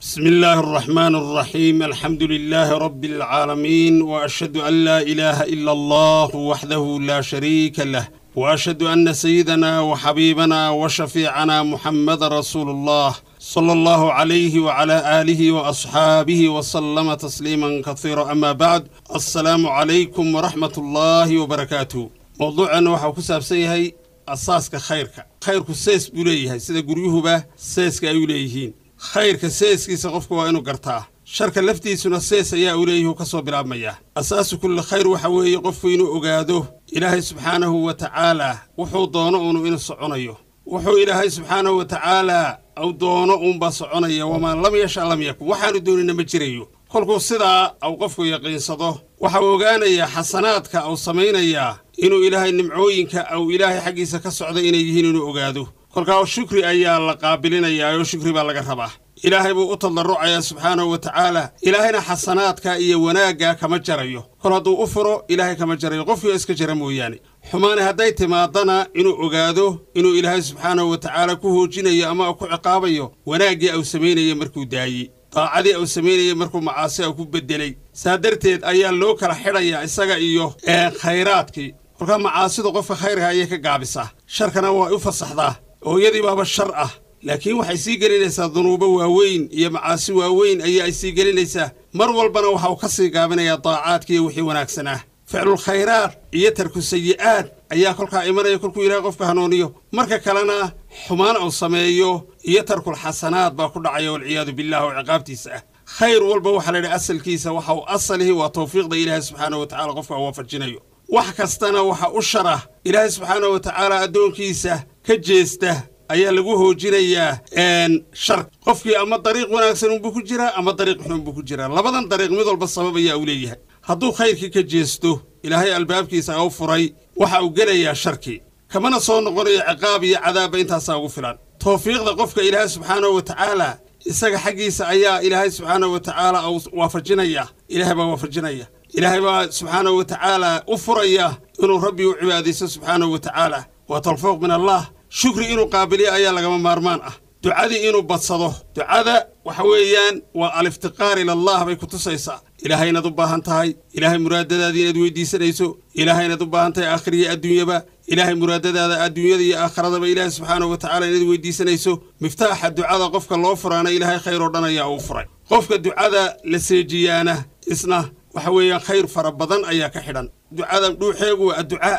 بسم الله الرحمن الرحيم الحمد لله رب العالمين واشهد ان لا اله الا الله وحده لا شريك له واشهد ان سيدنا وحبيبنا وشفيعنا محمد رسول الله صلى الله عليه وعلى اله واصحابه وسلم تسليما كثيرا اما بعد السلام عليكم ورحمه الله وبركاته موضوعنا waxaa ku saabsan yahay asaaska khayrka khayrku sees buu leeyahay sida guryuhuba seeska ay u leeyihiin khayrka seeskiisa qofku waa inuu gartaa sharka laftiisuna sees ayaa uu leeyahi uu ka soo bilaabmayaa asaasu kulli khayr waxa weeye qofku inuu ogaado ilaahay subxaanahu wa tacaalaa wuxuu doono uunu inuu soconayo wuxuu ilaahay subxaanahu wa tacaalaa u doono uunbaa soconaya wamaa lam yasha lam yakun waxaanu doonina ma jirayo kolkuu sidaa au qofku yaqiinsado waxa uu ogaanayaa xasanaadka au samaynayaa inuu ilaahay nimcooyinka au ilaahay xaggiisa ka socda inay yihiin inuu ogaado kolkaa shukri ayaa la qaabilinayaa oo shukri baa laga rabaa ilaahay buu u tadarrucayaa subxaanahu wa tacaala ilaahayna xasanaadka iyo wanaagga kama jarayo kol hadduu u furo ilaahay kama jarayo qofkii iska jara mooyaane xumaane hadday timaadana inuu ogaado inuu ilaahay subxaanahu wa tacaala ku hoojinayo ama ku ciqaabayo wanaaggii au samaynaya markuu daayey daacadii au samaynayay markuu macaasi au ku beddelay saa darteed ayaa loo kala xidhayaa isaga iyo khayraadkii kolkaa macaasidu qofka khayrka ayay ka gaabisaa sharkana waa u fasaxdaa oo iyadii baaba shar ah laakiin waxay sii gelinaysaa dunuubo waaweyn iyo macaasi waaweyn ayaa ay sii gelinaysaa mar walbana waxa uu ka sii gaabinayaa daacaadkiiyo wixii wanaagsanaa ficlul khayraad iyo tarku sayi'aad ayaa kolkaa imanaya kolkuu ilaahay qofka hanuuniyo marka kalena xumaan uu sameeyo iyo tarkul xasanaad baa ku dhacaya walciyaadu billah oo ciqaabtiisa ah khayr walba waxaa la yidhi asalkiisa waxa uu asalihi waa tawfiiqda ilaahay subxaanahu wa tacala qofka uu waafajinayo wax kastana waxa u shara ilaahay subxaanahu wa tacaala addoonkiisa ka jeesta ayaa lagu hoojinayaa shar qofkii ama dariiq wanaagsan unbuu ku jiraa ama dariiq xun unbuu ku jiraa labadan dariiq mid walba sabab ayaa uu leeyahay hadduu khayrkii ka jeesto ilaahay albaabkiisa u furay waxa uu gelayaa sharkii kamana soo noqonayo ciqaab iyo cadaabba intaasaa ugu filan tawfiiqda qofka ilaahay subxaanahu wa tacaala isaga xaggiisa ayaa ilaahay subxaanahu wa tacaala uu waafajinaya ilaahay baa waafajinaya ilaahay baa subxaanahu wa tacaala u furaya inuu rabbi u cibaadaysto subxaanahu wa tacaala waa tawfiiq min allah shukri inuu qaabiliyo ayaa lagama maarmaan ah ducadii inuu badsado ducada waxa weeyaan waa aliftiqaar ilallah bay ku tusaysaa ilaahay inaad u baahan tahay ilaahay muraadadaadii inaad weydiisanayso ilaahay inaad u baahan tahay aakhiriyo adduunyaba ilaahay muraadadaada adduunyada iyo aakhiradaba ilaahay subxaanahu wa tacala inaad weydiisanayso miftaaxa ducada qofka loo furaana ilaahay khayr oo dhan ayaa uu furay qofka ducada la seejiyaana isna waxa weeyaan khayr fara badan ayaa ka xidhan ducada dhuuxeegu waa adducaa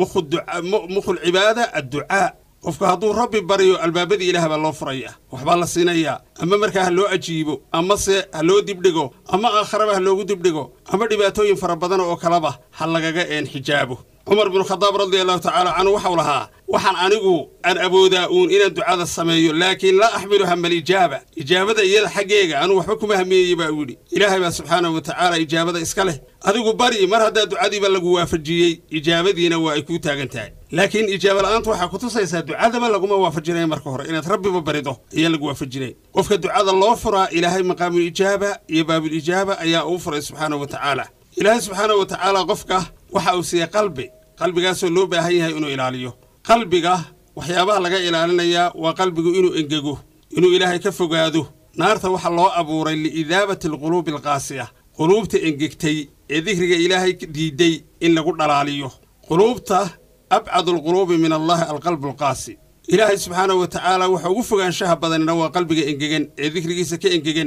mukhul cibaada adducaa qofka hadduu rabbi baryo albaabadii ilaah baa loo furaya waxbaa la siinayaa ama markaa ha loo ajiibo amase ha loo dibdhigo ama aakharaba ha loogu dibdhigo ama dhibaatooyin fara badan oo kaleba ha lagaga een xijaabo cumar binu khadaab radia allahu tacaala canhu waxau lahaa waxaan anigu aan awoodaa uun inaan ducada sameeyo laakiin laa axmilu hama alijaaba ijaabada iyada xaggeega anugu waxba kuma hamiyeeye baa u yidhi ilaahay baa subxaanahu wa tacaala ijaabada iska leh adigu bari mar haddaa ducadiiba lagu waafajiyey ijaabadiina waa ay kuu taagan tahay laakiin ijaaba la'aantu waxaa ku tusaysaa ducadaba laguma waafajinaya marka hore inaad rabbiba barido ayaa lagu waafajinay qofka ducada loo furaa ilaahay maqaamul ijaaba iyo baabul ijaaba ayaa uu furay subxaanahu wa tacaala ilaahay subxaanahu wa tacaala qofka waxa uu siiyey qalbi qalbigaasoo loo baahan yahay inuu ilaaliyo qalbiga waxyaabaha laga ilaalinayaa waa qalbigu inuu engego inuu ilaahay ka fogaado naarta waxaa loo abuuray liidaabati alquluubi alqaasiya quluubta engegtay ee dikriga ilaahay diidday in lagu dhalaaliyo quluubta abcadu alquluubi min allahi alqalbu alqaasi ilaahay subxaanahu wa tacaala waxa ugu fogaanshaha badanina waa qalbiga engegan ee dikrigiisa ka engegan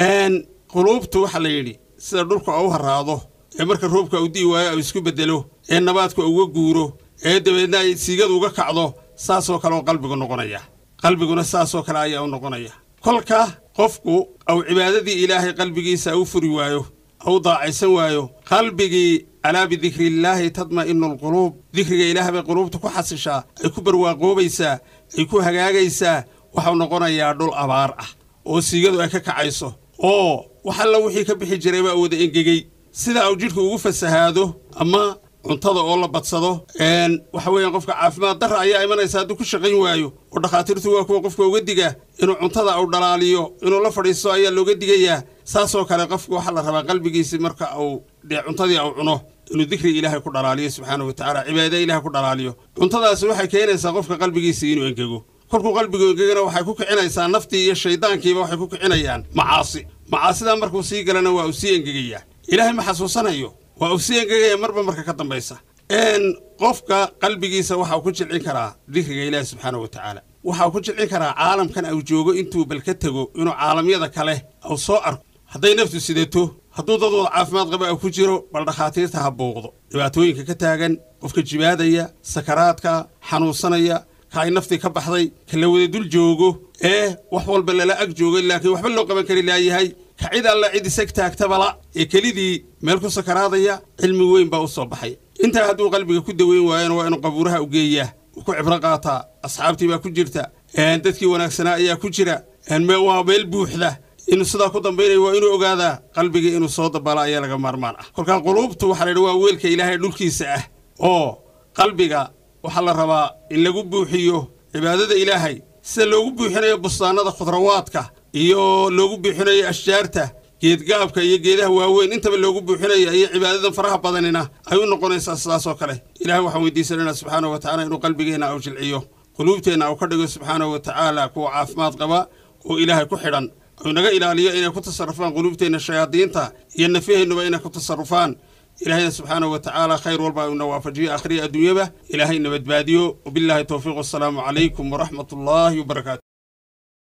quluubtu waxaa la yidhi sida dhulka u haraado ee marka roobka u di'i waayo au isku beddelo ee nabaadka uga guuro ee dabeedna ay siigadu uga kacdo saasoo kale oo qalbigu noqonaya qalbiguna saasoo kale ayaa u noqonaya kolka qofku au cibaadadii ilaahay qalbigiisa u furi waayo au daacaysan waayo qalbigii alaa bidikriillaahi tadma'inu alquluub dikriga ilaah bay quluubta ku xasishaa ay ku barwaaqoobaysaa ay ku hagaagaysaa waxau noqonayaa dhul abaar ah oo siigadu ay ka kacayso oo wax alla wixii ka bixi jiray baa wada engegey sida uu jidhku ugu fasahaado ama cuntada oo la badsado waxa weeyaan qofka caafimaad darra ayaa imanaysa hadduu ku shaqayn waayo oo dhakhaatiirtu waa kuwa qofka uga diga inuu cuntada uu dhalaaliyo inuu la fadhiisto ayaa looga digayaa saasoo kale qofka waxaa la rabaa qalbigiisi marka uu dee cuntadii uu cuno inuu dikri ilaahay ku dhalaaliyo subxaanahu wa tacaala cibaada ilahay ku dhalaaliyo cuntadaasi waxay keenaysaa qofka qalbigiisii inuu engego kolkuu qalbigu engegana waxay ku kicinaysaa naftii iyo shayddaankiiba waxay ku kicinayaan macaasi macaasidaa markuu sii galana waa uu sii engegayaa ilaahay ma xasuusanayo waa uu sii engegaya marba marka ka dambaysa qofka qalbigiisa waxauu ku jilcin karaa dikriga ilaahi subxaana wa tacaala waxauu ku jilcin karaa caalamkan au joogo intuu bal ka tego inuu caalamyada kale au soo arko hadday naftu sidato hadduu dad wada caafimaad qaba au ku jiro bal dhakhaatiirta ha buuqdo dhibaatooyinka ka taagan qofka jibaadaya sakaraadka xanuunsanaya ka ay naftii ka baxday ka la wada dul joogo ee wax walba lala ag joogay laakiin waxba loo qaban kari laayahay ka cid alla cid isag taagtabala ee kelidii meel ku sakaraadaya cilmi weyn baa u soo baxay intaa hadduu qalbiga ku daweyn waayana waa inuu qabuuraha u geeyaa uu ku cibro qaataa asxaabtii baa ku jirta dadkii wanaagsanaa ayaa ku jira waa meel buuxda inuu sidaa ku dambaynaya waa inuu ogaadaa qalbiga inuu soo dabaala ayaa laga maarmaan ah kolkaa quluubtu waxaa la yidhi waa weelka ilaahay dhulkiisa ah oo qalbiga waxaa la rabaa in lagu buuxiyo cibaadada ilaahay sida loogu buuxinayo bustaanada khudrawaadka iyo loogu buuxinayo ashjaarta geedgaabka iyo geedaha waaweyn intaba loogu buuxinaya iyo cibaadadan faraha badanina ay u noqonaysaa sidaasoo kale ilahay waxaan weydiisanaynaa subxaana wa tacala inuu qalbigeenna au jilciyo quluubteenna au ka dhigo subxaana wa tacaala kuwa caafimaad qaba oo ilaahay ku xidhan ou naga ilaaliyo inay ku tasarufaan quluubteenna shayaadiinta iyo nafyaheennuba inay ku tasarufaan ilaahayna subxaana wa tacaala khayr walba una waafajiyo akhriya adduunyaba ilaahayna badbaadiyo wabilaahi towfiiq wasalaamu calaykum waraxmat ullaahi wabarakaatu